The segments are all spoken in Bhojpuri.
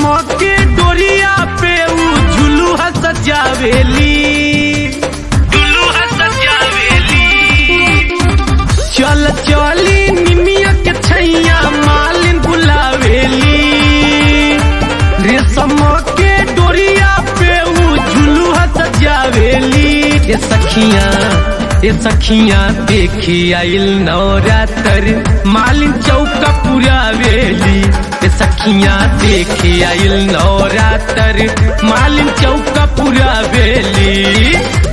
के डोरिया पे ऊ झुलुहा सजावेली झुलुहा सजावेली चल चली निमिया के छैया मालिन बुलावेली रेशम के डोरिया पे ऊ झुलुहा सजावेली ये सखिया ये सखिया देखी आइल नवरात्र मालिन चौका पुरावेली ये सखिया देखी आइल नवरात्र मालिन चौका पुरावेली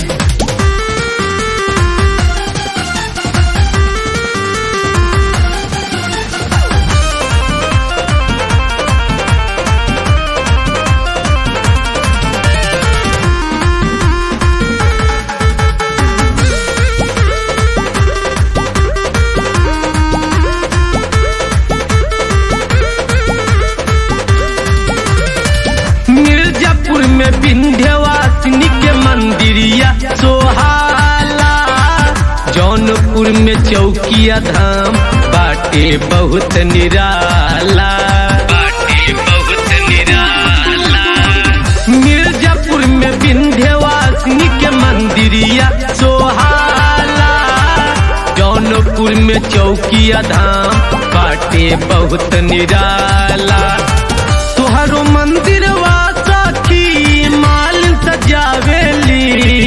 मिर्जापुर में विंध्यवासिनी के मंदिरिया सोहाला जौनपुर में चौकिया धाम बाटे बहुत निराला बाटे बहुत निराला मिर्जापुर में विंध्यवासिनी के मंदिरिया सोहाला जौनपुर में चौकिया धाम बाटे बहुत निराला तुहरो मंदिर सखी माल सजावेली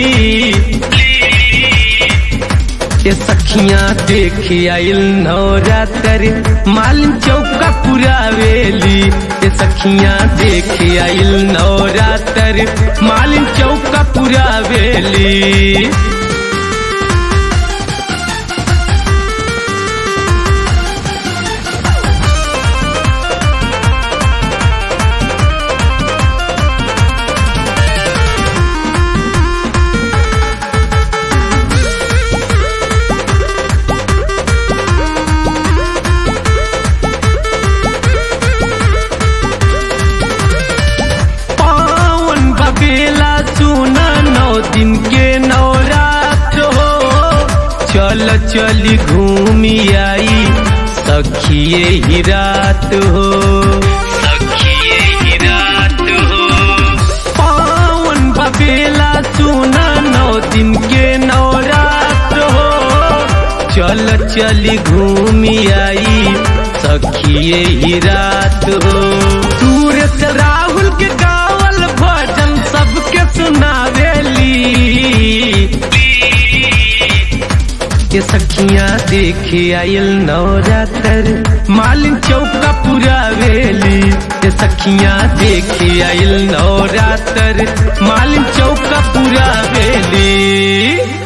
ये सखियां देखी आइल नवरात्र मालिन चौका पुरावेली ये सखियां देखी आइल नवरात्र मालिन चौका पुरावेली पावन बबेला सुना नौ दिन के नवरात्र हो चल चली घूमी आई सखिए ही रात हो सखिए ही रात हो पावन बबेला सुना नौ दिन के नवरात्र हो चल चली घूमी आई सखिए ही रात हो सूरज राहुल के गावल भजन सबके सुनावेली ये सखियां देखे आयल नवरात्र मालिन चौका पुरावेली ये सखियां देखे आयल नवरात्र मालिन चौका पुरावेली